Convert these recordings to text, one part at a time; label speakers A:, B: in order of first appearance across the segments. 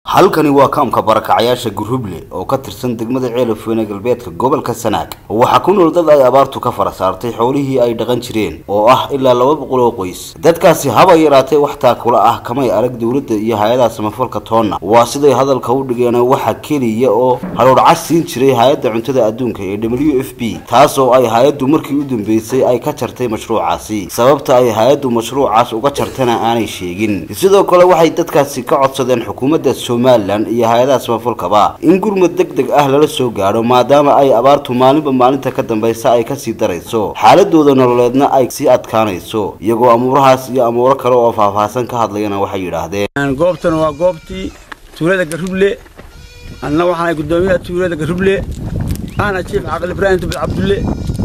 A: halkani waa kaamka barakacayaasha guruble oo ka tirsan degmada ceelafweyne galbeedka gobolka sanaag waxaa ku nool dad ay abaartu ka fara saartay xoolihii ay dhaqan jireen oo ah ilaa laba boqol oo qoys dadkaasi haba yaraatee wax taakula ah kamay arag dowladda iyo hay-adaha samafalka toonna waa siday hadalka u dhigeen waxa keliya oo hadhoodhcas siin jiray hay-adda cuntada adduunka ee w f b taasoo ay hay-addu markii u dambeysay ay ka jartay mashruucaasi sababta ay hay-addu mashruucaas uga jartana aanay sheegin sidoo kale waxay dadkaasi ka codsadeen xukuumadda somalilan iyo hay-adaha samafalkaba in gurmud deg deg ah lala soo gaadho maadaama ay abaartu maalinba maalinta ka dambaysa ay kasii darayso xaaladooda nololeedna ay sii adkaanayso iyagoo amuurahaas iyo amuuro kale oo faahfaahsan ka hadlayana waxay yidhaahdeen
B: goobtan waa goobtii tuulada garuble anna waxaana guddoomiyaha tuulada garuble ahna jiif caqli ibraahim dubid cabdulle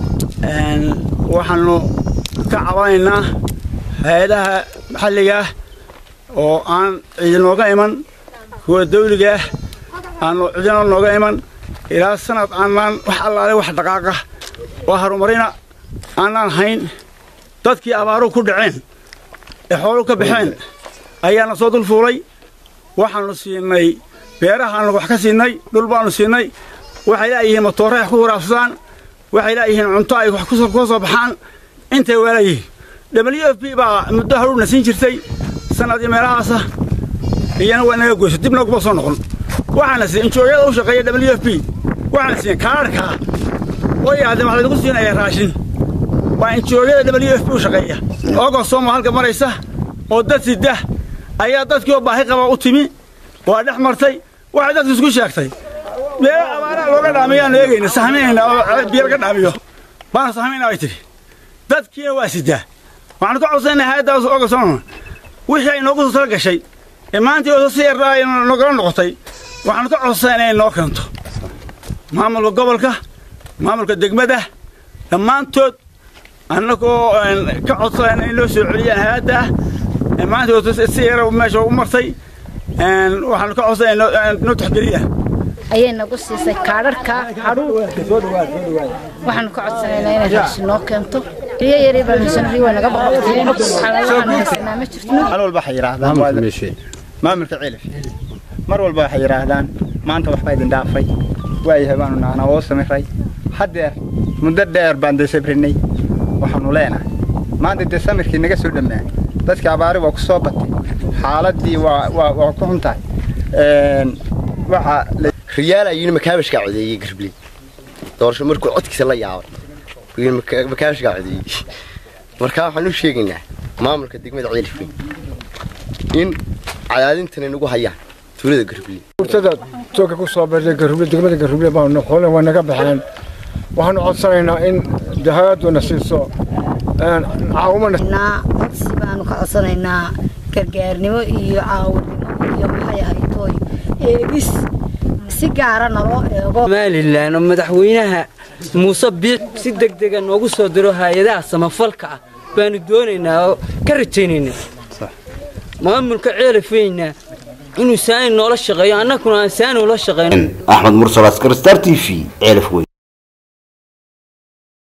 B: waxaanu ka cabanaynaa hay-adaha maxalliga ah oo aan ciidinooga iman kuwa dawliga ah aanu cidina nooga iman ilaa sanad aanaan wax allaale wax dhaqaaqa oo horumarina aanaan hayn dadkii abaaruhu ku dhaceen ee xooluhu ka baxeen ayaana soo dul fuulay waxaannu siinay beerahaannu wax ka siinay dhul baannu siinay waxay laayihiin matoorre ay ku waraabsadaan waxay laayihiin cunto ay wax ka soo baxaan intay waalayihiin w f b baa muddo haruurna siin jirtay sanadii meelahaasa iyana waa naga goyso dibna kuma soo noqon waxaana siiya injooyada u shaqeeya w f b waxaana siiya kaararkaa oo yidhahdeen waxaa lagu siinaya raashin waa injooyada w f b u shaqeeya ogostooma halka maraysa oo dad sida ayaa dadkii oo baahi qaba u timi waa dhex martay waxay dadku isku sheegtay meelo abaaraha looga dhaamiyaanu eegayna sahminayna oo biyo laga dhaamiyo baanu sahminaa ay tidhi dadkiina waa sidaa waxaanu ka codsanayna hay-addaas ogostooma wixii ay noogu soo tala gashay ee maanta si yar ay nogala noqotay waxaanu ka codsanaa inay noo keento maamulka gobolka maamulka degmada dhammaantood annagoo ka codsanayna in loo soo celiyaan hay-adda ah maanta si yar meesha u martay waxaanu ka codsanaa noo taxgeliyaan
C: ayay nagu siisay kaadharka hadhuur waxaanu ka codsanaynaa inay raashin noo keento riyo yaray baan haysanay waa naga boqorteen waxaan haysanaa ma jirto
D: hal walba waxay yidhaahdaan maamulka cilif mar walba waxay yidhaahdaan maanta waxbaa idin dhaafay waayahay baanu nahnaa oo samiray haddeer muddo dheer baan dee sabrinay waxaanu leenahay maanta dee samirkii naga soo dhammaa dadkii abaari waa ku soo batay xaaladdii waa waa waa ku xun tahay waxaa
E: riyaal ayuu makaabashka codeeyey garbley doorasho markuu codkiisa la yaabay makaabashka codeeyey markaa waxaan u sheegaynaa maamulka degmada ceelifweyn in cadaadintana nagu hayaan tuulada garbley
F: urtada tooga ku soo bartay garble degmada garble baanu xoole waa naga baxeen waxaanu codsanaynaa in hay-adduna siiso caawimana
C: codsi baanu ka codsanaynaa gargaarnimo iyo caawinimo iyo maxay ahaytooy eegis si gaara naloo eego
G: somalilan oo madaxweynaha muuse biic si degdega noogu soo diro hay-adaha samafalka ah baanu doonaynaa oo ka rajaynaynaa maamulka ceelafeyna inuu saani noola shaqeeyo annaguna aan saani ula shaqeyno
A: axmed mursal askar star t v ceelafweyn